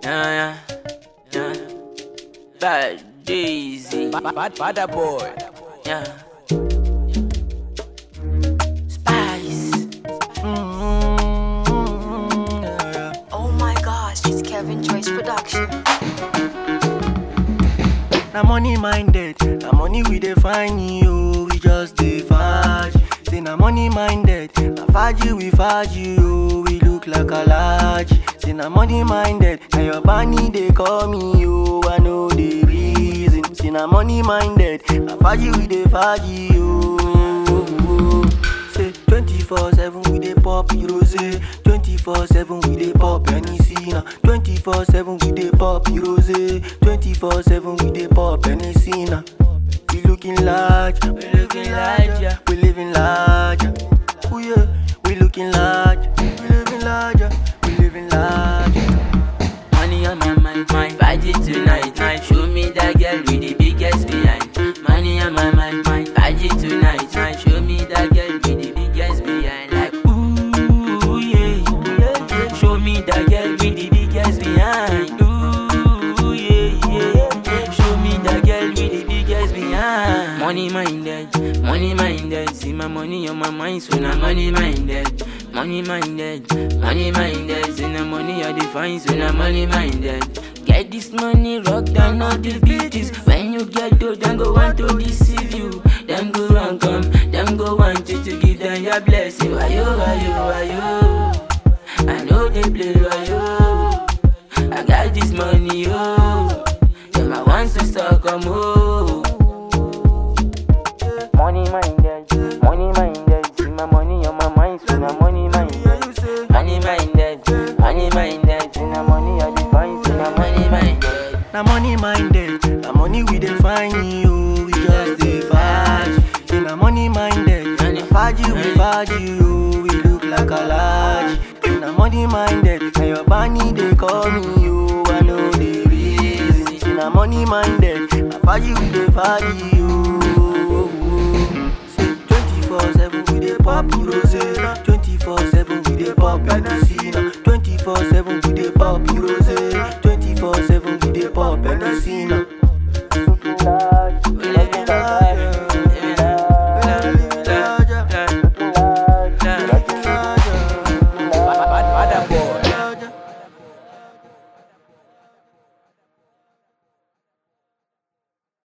Yeah, yeah, yeah. Bad Daisy. Bad, bad, bad boy. Yeah. Spice. Oh my gosh, it's Kevin Joyce production. Na money minded, na money we dey find you, we just dey faj. Say na money minded, na faji we faji you, we look like a large. Say na money minded, na your bani dey call me you, I know the reason. Say na money minded, na faji we dey faji you. Say 24/7 we dey pop rose, 24/7 we dey pop Hennessy na, 24/7 we dey pop rose, 24/7 we dey pop Hennessy na. We looking large, we looking larger, we living larger. Ooh yeah, we looking large, we living larger, we living larger. Money on my mind, my party tonight. Night. Show me that girl with the biggest behind. Money on my mind, my party tonight. Night. Show me that girl with the biggest behind. Like ooh yeah, yeah. Show me that girl with the biggest behind. Ooh yeah, yeah. Show me that girl with the biggest behind. Money minded, money minded. See my money on my mind, so now money minded. Money minded, money minded. See the money I define, so now money minded. Get this money, rock down all the beaches. When you get to, them go want to deceive you. Them go run come, them go want you to give them your blessing. Why you, why you, why you? I know they play why you. I got this money, oh. Them I want to start come home. Money minded, money minded. See my money on my mind, so now money minded. Money minded, money minded. See my money on the mind, so now money minded. Na money minded, na money we dey find you, we just dey faj. Say na money minded, na faji we faji you, we look like a large. Say na money minded, na your bani dey call me you, I know the reason. Say na money minded, na faji we dey faji you. Say 24/7 we dey pop rose, 24/7 we dey pop Hennessy